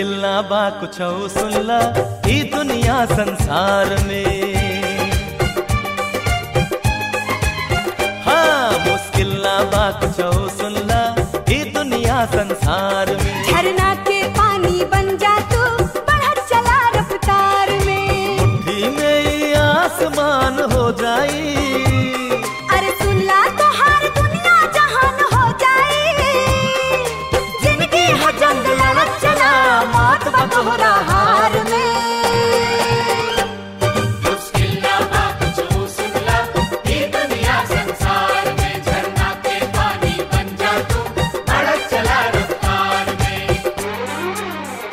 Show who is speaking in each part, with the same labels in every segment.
Speaker 1: मुश्किल ना बा कुछ सुनला ई दुनिया संसार में हाँ मुश्किल ना बा कुछ सुनला ई दुनिया संसार में
Speaker 2: झरना के पानी बन जा तू बढ़त चला रफ्तार में
Speaker 1: मुट्ठी में ही आसमान हो जाई
Speaker 2: अरे सुन ला तो हर दुनिया जहान हो जाए जिंदगी है जंग लड़त चला मौत बतोहरा हार में
Speaker 3: मुश्किल ना बा कुछ सुनला ये दुनिया संसार में झरना के पानी बन जा तू बढ़त चला रफ्तार में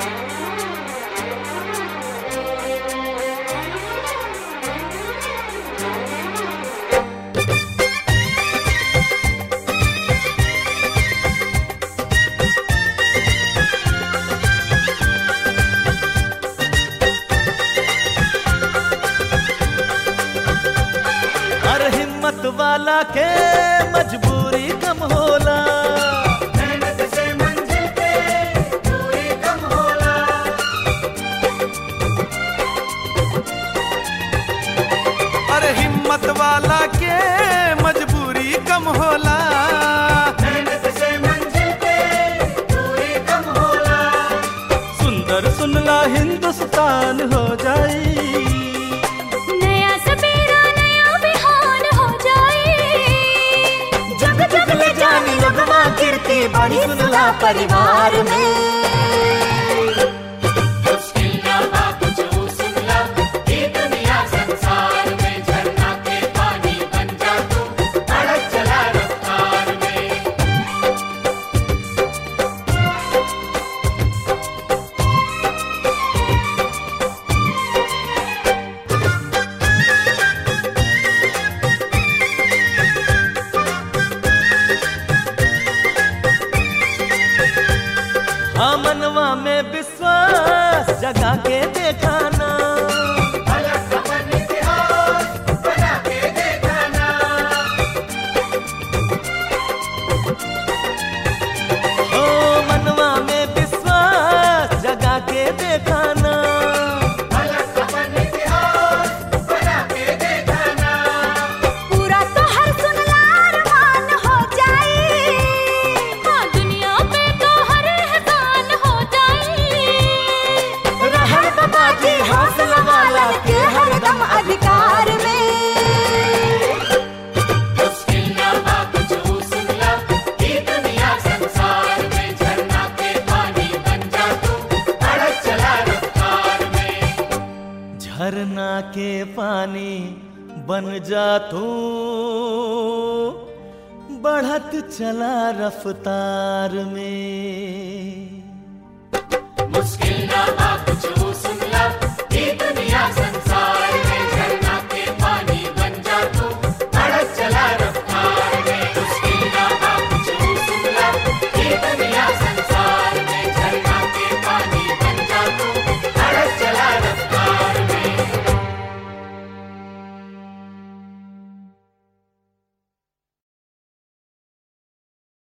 Speaker 1: हर हिम्मत वाला के मजबूरी कम होला
Speaker 3: मेहनत से मंजिल पे दूरी कम होला
Speaker 1: हर हिम्मत वाला के मजबूरी कम होला
Speaker 3: मेहनत से मंजिल पे दूरी कम होला
Speaker 1: सुंदर सुनला हिंदुस्तान हो जाई
Speaker 2: नया सवेरा नया बिहान हो जाए जग जग ले जाने लगवा गिरती बड़ी सुनला परिवार में
Speaker 3: मुश्किल ना बा कुछ सुनला ये दुनिया संसार में झरना के पानी बन जा तू बढ़त चला रफ्तार में
Speaker 1: हाँ मनवा में विश्वास जगा के देखाना
Speaker 3: अलग अपन इतिहास बना के देखाना
Speaker 1: ओ मनवा में विश्वास जगा के देखाना
Speaker 3: अलग अपन इतिहास बना के देखाना
Speaker 2: पूरा तो हर सुनला अरमान हो जाए हाँ दुनिया पे तो हर एहसान हो जाए रहर बाबा जी हौसला वाला के हर दम अधिकार में
Speaker 3: मुश्किल ना बा कुछ सुनला ये दुनिया संसार में झरना के पानी बन जा तू बढ़त चला रफ्तार में
Speaker 1: झरना के पानी बन जा तू बढ़त चला रफ्तार में
Speaker 3: मुश्किल ना बा